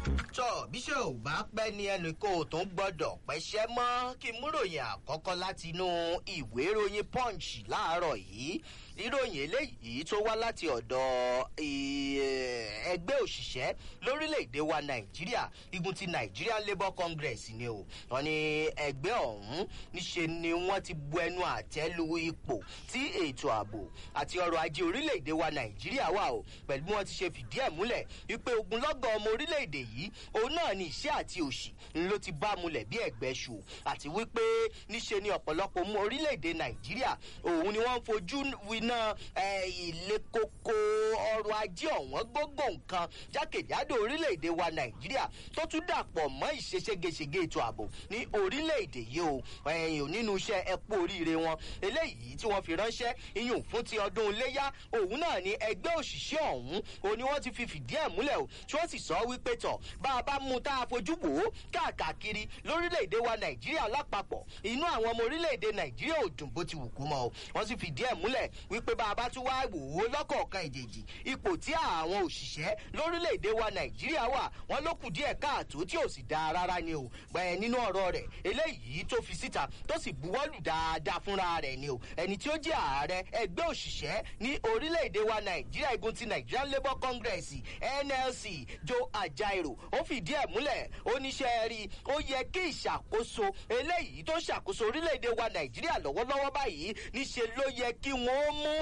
tọ́ bíṣẹ́ ò bá pẹ́ ní ẹnu kó o tún gbọ́dọ̀ pẹ́ṣẹ́ mọ́ kí n múròyìn àkọ́kọ́ láti inú ìwé ìròyìn punch láàárọ̀ yìí ìròyìn eléyìí tó wá láti ọ̀dọ̀ ẹgbẹ́ òṣìṣẹ́ lórílẹ̀‐èdè wa nàìjíríà igun ti nigerian labour congress ni o wọn ni ẹgbẹ́ ọ̀hún níṣe ni wọ́n ti bu ẹnu àtẹ́ lu ipò tí ètò ààbò àti ọrọ̀ ajé orílẹ̀‐èdè wa nàìjíríà wà o pẹ̀lú bí wọ́n ti ṣe fìdí ẹ̀ múlẹ̀ wípé ogunlọ́gọ̀ ọmọ orílẹ̀‐èdè yìí òun náà ni ìṣẹ́ àti òṣì ló ti bá mulẹ̀ bí ẹ̀gbẹ́ ṣù àti wípé níṣe ni ọ̀pọ̀lọpọ̀ mú orílẹ̀‐èdè nàìjíríà òun ni wọ́n ń fojú winá ilé koko ọrọ̀ ajé ọ̀wọ́n gbogbo nǹkan jákèjádò orílẹ̀‐èdè wa nàìjíríà tó tún dàpọ̀ mọ́ ìṣeṣégeṣege ètò ààbò ní orílẹ̀‐èdè yìí o ẹ̀yìn nínú iṣẹ́ ẹ̀pọ̀ oríire wọn eléyìí tí wọ́n fi ránṣẹ́ iyùn fún ti ọdún iléyà òun náà ni ẹgbẹ́ òṣìṣẹ́ ọ̀hún òun ni wọ́n ti fi fìdí ẹ̀ múlẹ̀ o tí wọ́n sì sọ wípé tọ̀ bá a bá mú tá a fojú wò ó káàkiri lórílẹ̀‐èdè wa nàìjíríà lápapọ̀ inú àwọn ọmọ orílẹ̀‐èdè nàìjíríà ò dùn bó ti wù kó mọ́ o wọ́n sì fìdí ẹ̀ múlẹ̀ wípé bá a bá tún wá wò ó lọ́kọ̀ọ̀kan ìjèjì ipò tí àwọn òṣìṣẹ́ lórílẹ̀‐èdè wa nàìjíríà wà wọ́n ló kù díẹ̀ káàtó tí ò sì dáa rárá ni o gbẹ̀ẹ́ nínú ọ̀rọ̀ rẹ̀ eléyìí tó fi síta tó sì buwọ́lù dáadáa fúnra rẹ̀ ni o ẹni tí ó jẹ́ ààrẹ ẹgbẹ́ òṣìṣẹ́ ní orílẹ̀‐èdè wa nàìjíríà igun ti nigerian labour congress nlc joe ajaero ó fìdí ẹ̀ múlẹ̀ oníṣẹ́ rí ó yẹ kí ìṣàkóso eléyìí tó ṣàkóso orílẹ̀‐èdè wa nàìjíríà lọ́wọ́lọ́wọ́ báyìí níṣe ló yẹ kí wọ́n mú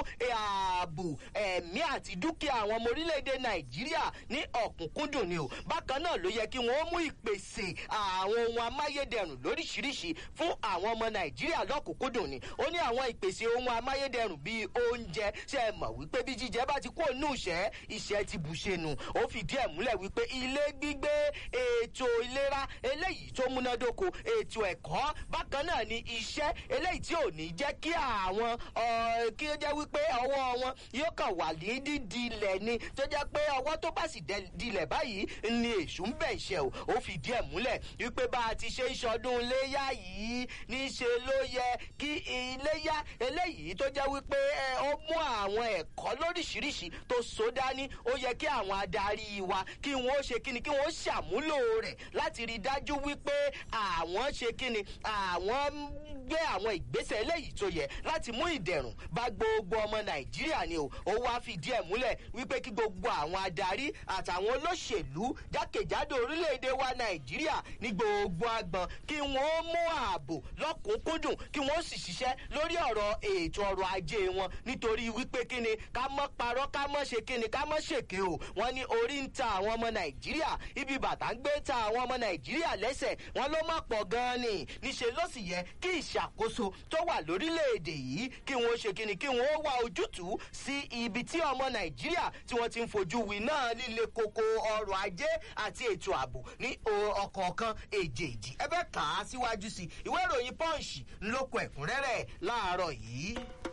ààbò ẹ̀mí àti dúkìá àwọn ọmọ orílẹ̀‐èdè nàìjíríà ní ọ̀kúnkúndùn ni o bákan náà ló yẹ kí wọ́n mú ìpèsè àwọn ohun amáyédẹrùn lóríṣiríṣi fún àwọn ọmọ nàìjíríà lọ́kùnkúndùn ni ó ní àwọn ìpèsè ohun amáyédẹrùn bíi oúnjẹ ṣe é mọ̀ wípé bí jíjẹ bá ti kó nù ìṣẹ́ ìṣẹ́ ti bù ṣe nù ó fìdí ẹ̀ múlẹ̀ wípé ilé gbígbé ètò ìlera eléyìí tó múnádóko ètò ẹ̀kọ́ bákan náà ni iṣẹ́ eléyìí tí ò ní jẹ́ kí àwọn kí ó jẹ́ wípé ọwọ́ wọn yóò kàn wà ní dídilẹ̀ ni tó jẹ́ pé ọwọ́ tó bá sì dilẹ̀ báyìí ni èṣù ń bẹ̀ ṣe o ó fìdí ẹ̀ múlẹ̀ wípé bá a ti ṣe ń ṣọdún iléyà yìí níṣe ló yẹ kí iléyà eléyìí tó jẹ́ wípé ó mú àwọn ẹ̀kọ́ lóríṣiríṣi tó so dání ó yẹ kí àwọn adarí wa kí wọ́n ṣe kíni kí wọ́n ṣàmúlò rẹ̀ láti rí dájú wípé àwọn ṣe kíni àwọn gbé àwọn ìgbésẹ̀ eléyìí tó yẹ láti mú ìdẹ̀rùn bá gbogbo ọmọ nàìjíríà ni o ó wá fìdí ẹ̀ múlẹ̀ wípé kí gbogbo àwọn adarí àtàwọn olóṣèlú jákèjádò orílẹ̀-èdè wa nàìjíríà ní gbogbo agbọ̀n kí wọ́n mú ààbò lọ́kùnkúndùn kí wọ́n sì ṣiṣẹ́ lórí ọ̀rọ̀ ètò ọrọ̀ ajé wọn nítorí wípé kíni ká mọ́ parọ́ ká mọ́ ṣe kíni ká mọ́ ṣèké o wọ́n ní orí ń ta àwọn ọmọ nàìjíríà ibi bàtà ń gbé ta àwọn ọmọ nàìjíríà lẹ́sẹ̀ wọn ló má pọ̀ gan-an ni níṣẹ́ ló sì yẹ kí ìṣàkóso tó wà lórílẹ̀‐èdè yìí kí wọ́n ṣe kíni kí wọ́n wá ojútùú sí ibi tí ọmọ nàìjíríà tí wọ́n ti ń fojú wí náà líle koko ọrọ̀ ajé àti ètò ààbò ní ọkọ̀ọ̀kan èjèèjì ẹ bẹ́ẹ̀ kà á síwájú sí ìwé ìròyìn punch ńlọkọ̀ ẹ̀kúnrẹ́rẹ́ láàárọ̀ yìí.